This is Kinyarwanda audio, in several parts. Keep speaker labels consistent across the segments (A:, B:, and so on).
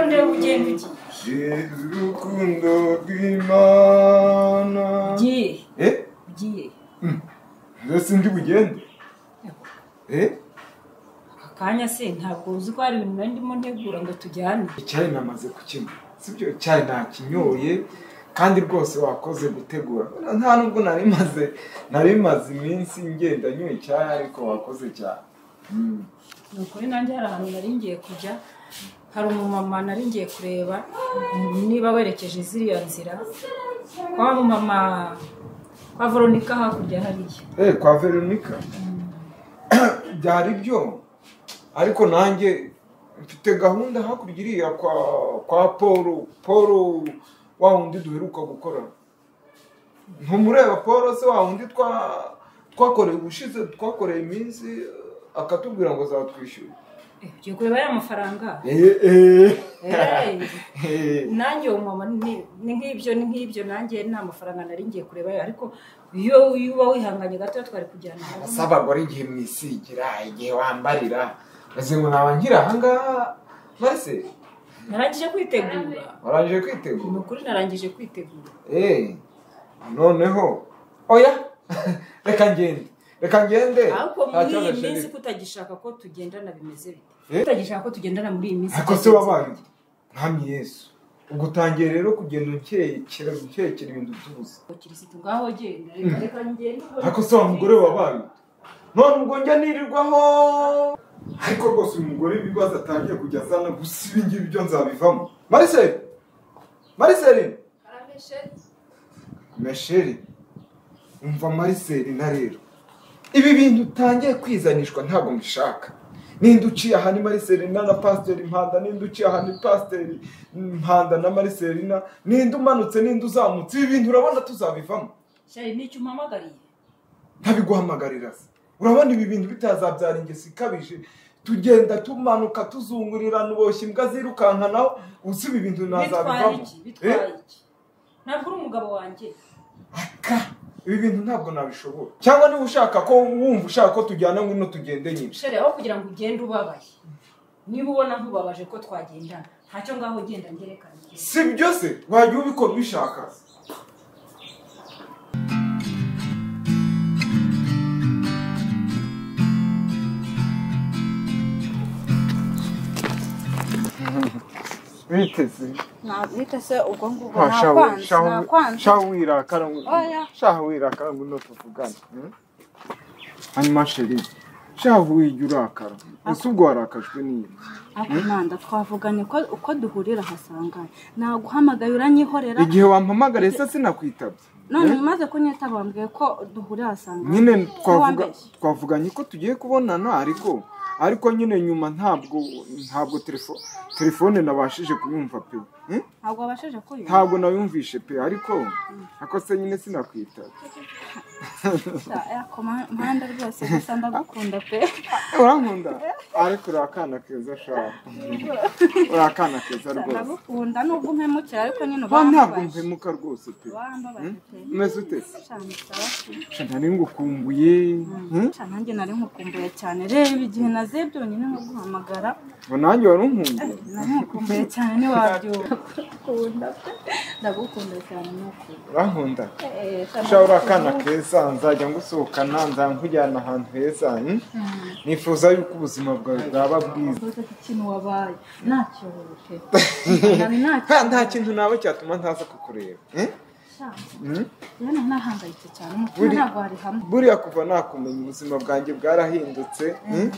A: Jeruti.
B: urukundo rw'imana
A: Ugiye.
B: eh
A: Ugiye.
B: mbese ndi bugende eh
A: Aka kanya se ntabwo uzi ko hari ibintu nari ndimo ntegura ngo tujyane.
B: icyayi namaze kukinywa sibyo icyayi nakinyoye kandi rwose wakoze gutegura nta nubwo nari maze nari maze iminsi ngenda nywa icyayi ariko wakoze cyane Mm.
A: ni ukuri nanjye hari ahantu nari ngiye kujya hari umumama nari ngiye kureba niba werekeje ziriya nzira kwa mumama kwa veronika hakurya hariya
B: Eh, kwa veronica byari byo ariko nanjye mfite gahunda hakurya iriya kwa kwa paul paul wa wundi duheruka gukora ntumureba paul se wa wundi twa twakoreye ubushize twakoreye iminsi eh, akatubwira ngo azatwishyura
A: Eh, ugiye kureba ya mafaranga Eh, nanjye uwo mumama ni ni nk'ibyo ni nk'ibyo nanjye nta mafaranga nari ngiye kureba yo ariko iyo iyo uba wihanganye gato twari kujyana
B: asa abagore igihe mwisigira igihe wambarira maze ngo naba nkiri ahangaha marise
A: narangije kwitegura
B: warangije kwitegura
A: ni ukuri narangije kwitegura
B: Eh, noneho oya reka ngende reka ngende
A: ariko
B: Nta
A: muri iyi
B: kibazo,
A: minsi
B: Sheri.
A: kutagishaka ko tugendana bimeze bite
B: Eh?
A: kutagishaka ko tugendana muri iyi minsi
B: ariko se wabaye mwami yesu ubwo utangiye rero kugenda ukerekera gukerekera ibintu by'ubusa
A: abakirisitu ngaho genda reka reka ngende
B: ariko se wa mugore wabaye none ubwo njya nirirwaho ariko rwose uyu mugore ibibazo atangiye kujya azana gusa ibi ngibi byo nzabivamo mariseri mariseri mesheri umva mariseri na rero ibi bintu utangiye kwizanishwa ntabwo mbishaka ninde uciye aha ni mariserina na pasiteri mpanda ninde uciye aha ni pasiteri mpanda na mariserina ninde umanutse ninde uzamutse ibi bintu urabona tuzabivamo
A: shari n'icyo umpamagariye
B: ntabiguhamagarira se urabona ibi bintu bitazabyara ingeso ikabije tugenda tumanuka tuzungurirana uboshye imbwa zirukankanaho uzi ibi bintu
A: bitwaye
B: ntazabivamo
A: iki bitwaye iki ntabwo uri umugabo wanjye
B: aka ibi bintu ntabwo nabishobora cyangwa niba ushaka ko wumva ushaka ko tujyana ngwino tugende nyine
A: shari aho kugira ngo ugende ubabaye niba ubona nkubabaje ko twagendana ntacyo ngaho genda ngerekane
B: si byo se wajya ubikora ubishaka biteze
C: nabwite se ubwo ngubwo nakwanze nakwanze
B: shaho wirakara
C: Oya.
B: shaho wirakara ngo no tuvugane hmm? hanyuma sheri shaho wijya urakara ese ubwo warakajwe n'iki
C: ariko manda twavuganye ko uko duhurira hasanganye naguhamagaye uranyihorera
B: igihe wampamagara ese sinakwitaba
C: none umaze kunyitaba wambwiye ko duhurira hasanganye
B: nyine twavuga
C: wambeshye.
B: twavuganye ko tugiye kubonana ariko ariko nyine nyuma ntabwo ntabwo telefone telefone nabashije kuyumva pe hmm?
C: ntabwo wabashije kuyumva
B: ntabwo nayumvishe pe ariko ako se nyine sinakwitaba
C: ariko ma- manda rwose gusa ndagukunda pe
B: Eh, urankunda ariko uri akana keza shaho uri akana keza rwose
C: ndagukunda nubwo umpemukira ariko nyine
B: Ba ntabwo
C: urambabaje
B: mpemuka rwose pe
C: urambabaje pe
B: umeze ute
C: cyane sawa
B: Sha, nari ngukumbuye hmm?
C: cyane nanjye nari nkukumbuye cyane reba igihe nazebye nyine no guhamagara
B: ngo nanjye wari unkumbuye
C: nari nkukumbuye cyane ntiwabyuka ndagukunda pe ndagukunda cyane nuko
B: urankunda Sha uri akana keza nzajya ngusohokana nzajya nkujyana ahantu heza hmm? nifuza yuko ubuzima bwawe bwaba bwiza
C: Ubuze ikintu wabaye ntacyo wuje nari ntacyo
B: Ha, nta kintu nawe cyatuma ntaza kukureba eh? Hmm?
C: rero nahangayitse cyane umutima
B: Buri-
C: ntabwo wari hamwe
B: buriya kuva nakumenya ubuzima bwanjye bwarahindutse hmm?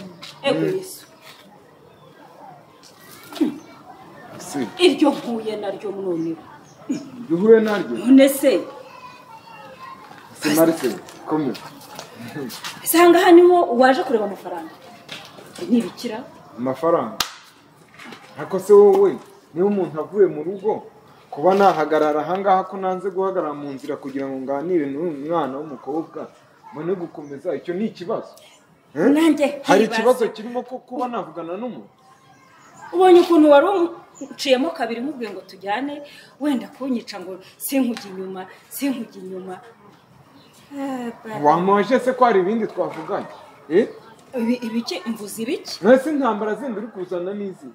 A: ego yesu
B: si
A: iryo mpuye naryo noneho
B: ibyo uhuye naryo
A: none se
B: si marise komeza
A: usanga aha niho waje kureba amafaranga ntibikira
B: amafaranga ariko se wowe niba umuntu avuye mu rugo kuba nahagarara ahangaha ko nanze guhagarara mu nzira kugira ngo nganire n'uyu mwana w'umukobwa mbone gukomeza icyo ni ikibazo Eh?
A: nanjye
B: hari
A: nkibaza.
B: ikibazo kirimo ko kuba navugana n'umuntu
A: ubonye ukuntu wari uciyemo kabiri nkubwiye ngo tujyane wenda kunyica ngo sinkujye inyuma sinkujye inyuma Eh, ba-
B: wamuhoje se ko hari ibindi twavuganye Eh?
A: ibi- ibiki mvuze ibiki
B: mwese intambara zindi uri kuzana n'izi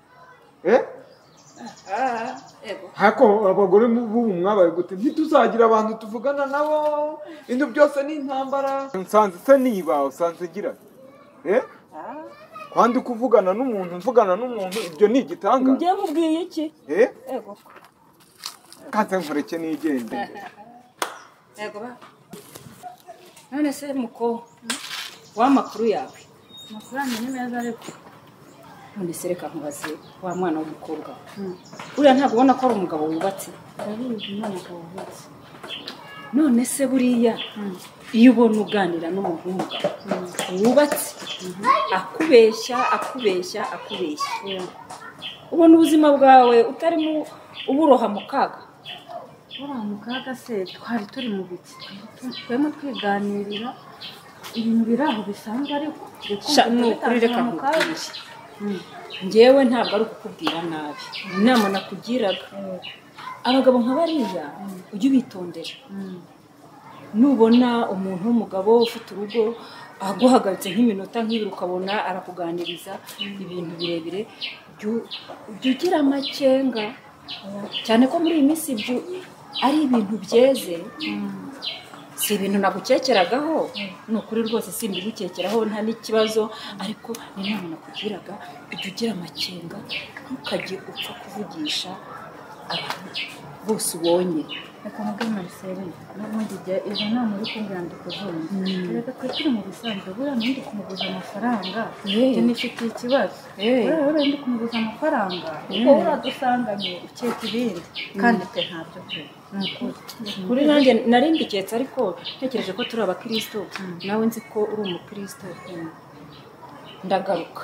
B: Eh? hako abagore b'ubu mwabaye gute ntituzagira abantu tuvugana nabo ibintu byose ni intambara nsanze se niba usanze ngira eh kwandi kuvugana n'umuntu mvugana n'umuntu ibyo ni igitanga
A: njye nkubwiye iki
B: eh
A: yego
B: kanze nkureke nigende
A: yego ba none se muko w'amakuru yawe amakuru yanjye ni meza ariko none se reka nkubaze wa mwana w'umukobwa we. uriya ntabwo ubona ko ari umugabo wubatse
C: ndabizi none ukaba uvuze
A: none se buriya iyo ubona uganira n'umuntu w'umugabo wubatse akubeshya akubeshya akubeshya ubona ubuzima bwawe utarimo uburoha mu kaga
C: buriya mu kaga se twari turi mu biki turimo twiganirira ibintu biri aho bisanzwe ariko
A: Sha, ni ukuri reka nkubwire njyewe ntabwo ari ukukubwira nabi inama nakugiraga abagabo nka bariya ujye ubitondera nubona umuntu w'umugabo ufite urugo aguhagaritse nk'iminota nk'ibiri ukabona arakuganiriza ibintu birebire jyu- jya ugira amakenga cyane ko muri iyi minsi ibyo ari ibintu byeze si ibintu nagukekeragaho ni ukuri rwose simbigukekeraho nta n'ikibazo ariko ni inama nakugiraga ujya ugira amakenga ntukajye upfa kuvugisha abantu bose ubonye
C: reka mubwire marisere n'ubundi igihe izo nama uri kumbwira ndi kuzumva reka twe turi mu bisanzwe buriya ndi kumuguza amafaranga
A: Yeee.
C: njye nifitiye ikibazo
A: Yeee.
C: buriya buriya ndi kumuguza amafaranga kuko buriya dusanganye ukeka ibindi kandi twe ntabyo twe ni ukuri
A: kuri nanjye nari mbiketse ariko ntekereje ko turi abakristo nawe nzi ko uri umukristo ndagaruka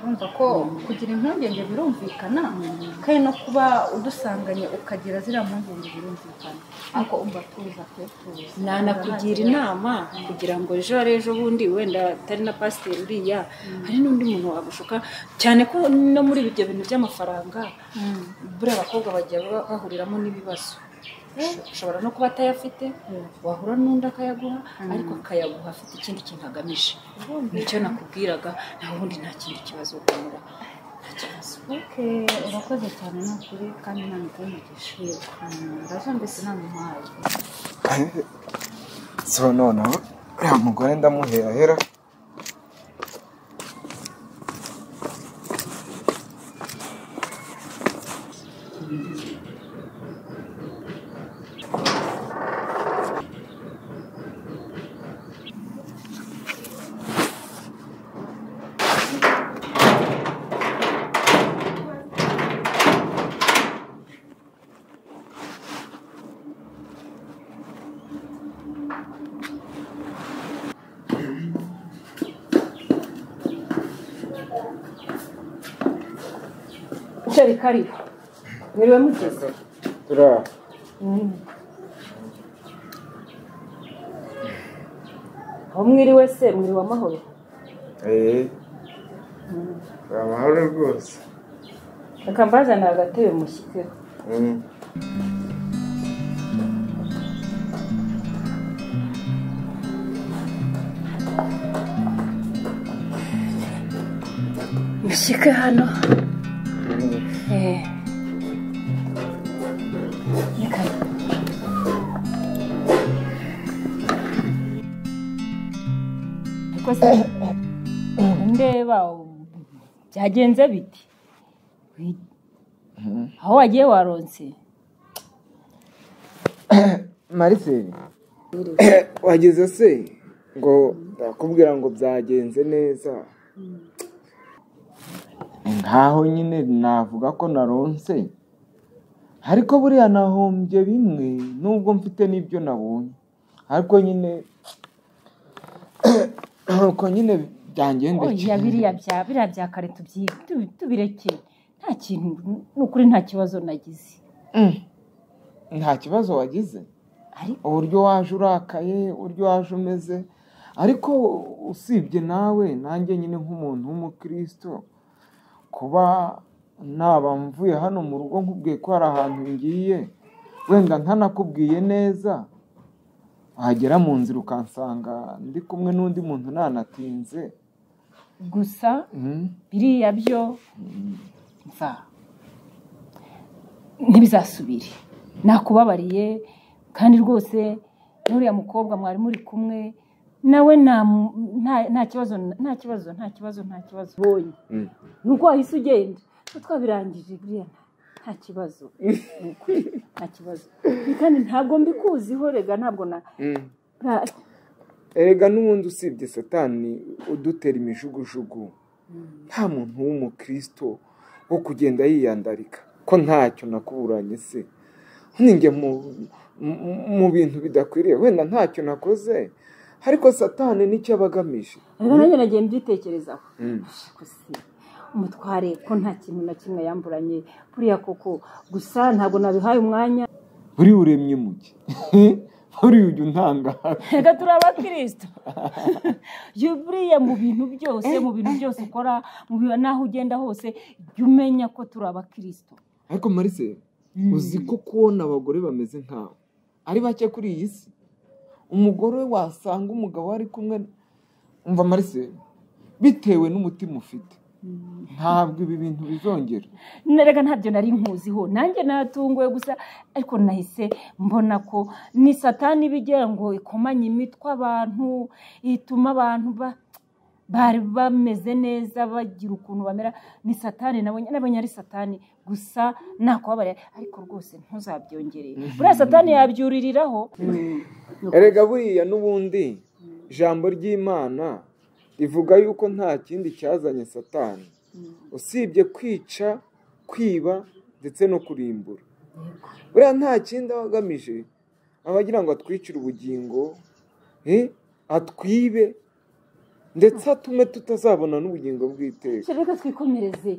C: urumva ko kugira impungenge birumvikana kandi no kuba udusanganye ukagira ziriya mpungenge birumvikana ariko umva tuza twe tuzi
A: nanakugira inama kugira ngo ejo hari ejo bundi wenda atari na pasiteri uriya hari n'undi muntu wagushuka cyane ko no muri ibyo bintu by'amafaranga buriya abakobwa bajya ba- bahuriramo n'ibibazo ushobora no kuba atayafite wahura n'undi akayaguha ariko akayaguha afite ikindi kintu agamije nicyo nakubwiraga nawe ubundi nta kindi kibazo ugamura nta kibazo
C: oke urakoze cyane ni ukuri kandi inama itari mu gishiro ndazumvise inama impaye
B: so noneho uriya mugore ndamuherahera
A: cyari kariho mwiriwe mugeze
B: turiya
A: aho mwiriwe se mwiriwe amahoro
B: eee amahoro rwose
A: reka mbazanire agatebe mushyizeho mushyike hano Eh. Reka. ariko se ndeba byagenze biti aho wagiye waronse
B: mariseri wageze se ngo ndakubwira ngo byagenze neza nkaho nyine navuga ko naronse ariko buriya nahombye bimwe nubwo mfite n'ibyo nabonye ariko nyine nuko nyine
A: oya
B: byangendekeye
A: biriya bya biriya bya kare tubyi- tubi- tubirekere nta kintu ni ukuri nta kibazo nagize
B: Mm. nta kibazo wagize
A: ariko
B: uburyo waje urakaye uburyo waje umeze ariko usibye nawe nanjye nyine nk'umuntu w'umukristo kuba naba mvuye hano mu rugo nkubwiye ko hari ahantu ngiye wenda ntanakubwiye neza wagera mu nzira ukansanga ndi kumwe n'undi muntu nanatinze
A: gusa
B: Mm.
A: biriya byo mva ntibizasubire nakubabariye kandi rwose n'uriya mukobwa mwari muri kumwe nawe nta nta kibazo nta kibazo nta kibazo nta kibazo ubonye ni uko wahise ugenda twabirangije buriya nta kibazo ni ukuri nta kibazo kandi ntabwo mbikuziho rega ntabwo na
B: erega n'ubundi usibye satani udutera imijugujugu nta muntu w'umukristo wo kugenda yiyandarika ko ntacyo nakuburanye se ninjye mu bintu bidakwiriye wenda ntacyo nakoze ariko satani nicyo aba agamije
A: rero nanjye nagiye mbitekerezaho umutware ko nta kintu na kimwe yamburanye buriya koko gusa ntabwo nabihaye umwanya
B: buri uremye muke buriya ujya untangaza
A: reka turi abakirisito buriya mu bintu byose mu bintu byose ukora mu bintu n'aho ugenda hose jya umenya ko turi abakirisito
B: ariko marise uzi ko kubona abagore bameze nkawe ari bake kuri iyi si umugore wasanga umugabo ari kumwe umva marise bitewe n'umutima ufite ntabwo ibi bintu bizongera
A: reka ntabyo nari nkuziho nanjye natunguwe gusa ariko nahise mbona ko ni satani ibigera ngo ikomanye imitwe abantu ituma abantu bari bameze neza bagira ukuntu bamera ni satani nabonye ari satani gusa nakubabarira ariko rwose ntuzabyongereye buriya satani yabyuririraho
B: erega buriya n'ubundi ijambo ry'imana rivuga yuko nta kindi cyazanye satani usibye kwica kwiba ndetse no kurimbura buriya nta kindi aba agamije abagira ngo atwicire ubugingo atwibe ndetse atume tutazabona n'ubugingo bw'iteka
A: reka twikomereze